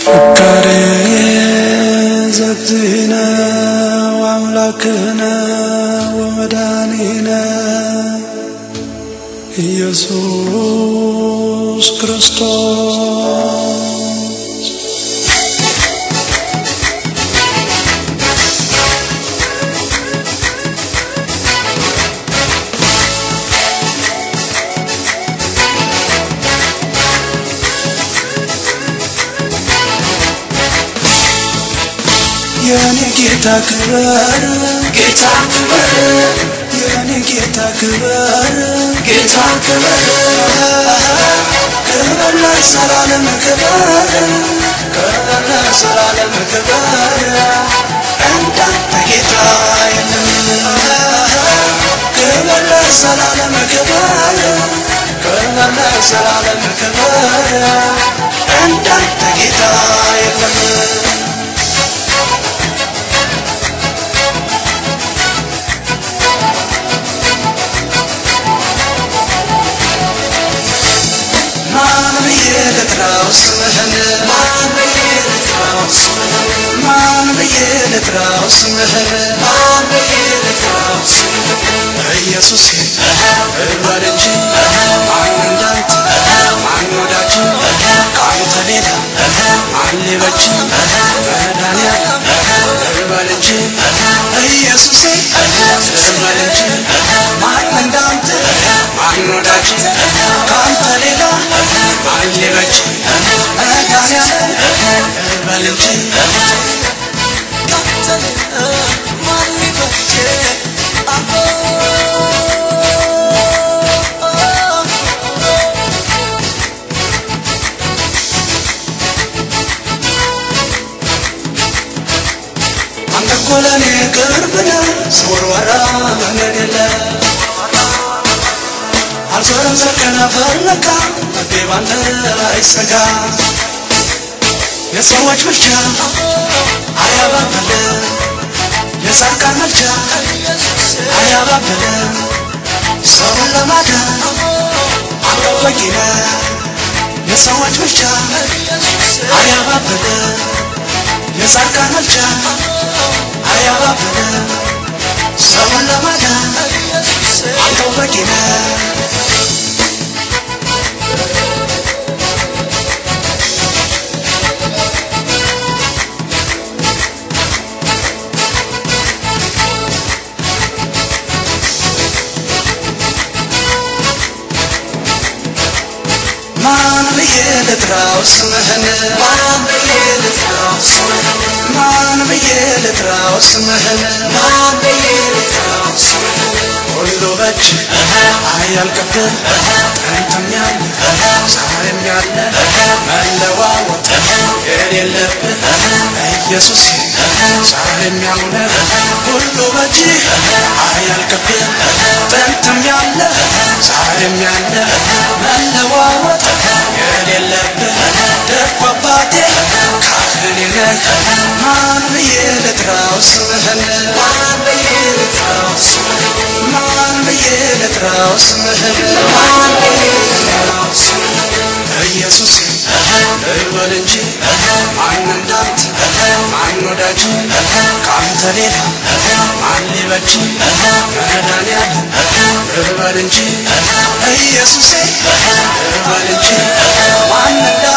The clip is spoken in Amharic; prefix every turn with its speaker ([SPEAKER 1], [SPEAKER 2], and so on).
[SPEAKER 1] ፍካሬ ዘግዝእነ ወአምላክነ ወመድኃኒነ ኢየሱስ ክርስቶስ የኔ ጌታ ክበር
[SPEAKER 2] ጌታ ክበር
[SPEAKER 1] የኔ ጌታ ክበር
[SPEAKER 2] ጌታ ክበር
[SPEAKER 1] ክበር ለዘላለም ክበር ክበር ለዘላለም ክበር እንዳንተ ጌታ የለም ክበር ለዘላለም ክበር ክበር ለዘላለም ክበር እንዳንተ ጌታ የለም ማን ብዬ ልጥራው ስምህን
[SPEAKER 2] ማን ብዬ ልጥራው ስምህን
[SPEAKER 1] ማን ብዬ ልጥራው ስምህን
[SPEAKER 2] ማን ብዬ ልጥራው ስምህን
[SPEAKER 1] ኢየሱስ እበል እንጂ ማን እንዳንተ ማን ወዳጅ ከአንተ ሌላ ማን ሊበጅ መድኃኒዓለም እበል እንጂ ኢየሱሴ እበል እንጂ ማን እንዳንተ ማን ወዳጅ ከአንተ ሌላ ማን ሊበጅ መድኃኒዓለም እበል እንጂ
[SPEAKER 2] ካንተ ሌላ ማን ሊበጀ አቦ
[SPEAKER 1] አንተ እኮ ለእኔ ቅርብ ነህ ስወርወራ መንገድ የለ አልዞርም ዘርቀነ ፈለካ ልቤ ባንተ አይሰጋ የሰዎች ምልጃ አያባብል የጻድቃን ምልጃ አያባብል ሰውን ለማዳን አንተ በቂ ነህ የሰዎች ምልጃ አያባብል የጻድቃን ምልጃ አያባብል ሰውን ለማዳን አንተው በቂ ነህ ማን ብዬ ልጥራው ስምህን
[SPEAKER 2] ማን ብዬ ልጥራው ስምህን
[SPEAKER 1] ማን ብዬ ልጥራው ስምህን
[SPEAKER 2] ማን ብዬ ልጥራው ስምህን
[SPEAKER 1] ሁሉ በእጅ አያልቅብህ ጥንትም ያለ ዛሬም ያለ መለዋወጥ የሌለብህ ኢየሱስ ዛሬም ያለ ሁሉ በእጅ አያልቅብህ ጥንትም ያለ ዛሬም ያለ መለዋወጥ የሌለብህ ደግ አባቴ ካህኔ ነህ ማን ብዬ ልጥራው ስምህን
[SPEAKER 2] ማን ብዬ ልጥራው ስምህን
[SPEAKER 1] ማን ብዬ ልጥራው ስምህን
[SPEAKER 2] ማን ብዬ ልጥራው ስምህን
[SPEAKER 1] ኢየሱስ እበል እንጂ ማን እንዳንተ ማን ወዳጅ ከአንተ ሌላ ማን ሊበጅ መድኃኒዓለም እበል እንጂ ኢየሱሴ እበል እንጂ ማን እንዳንተ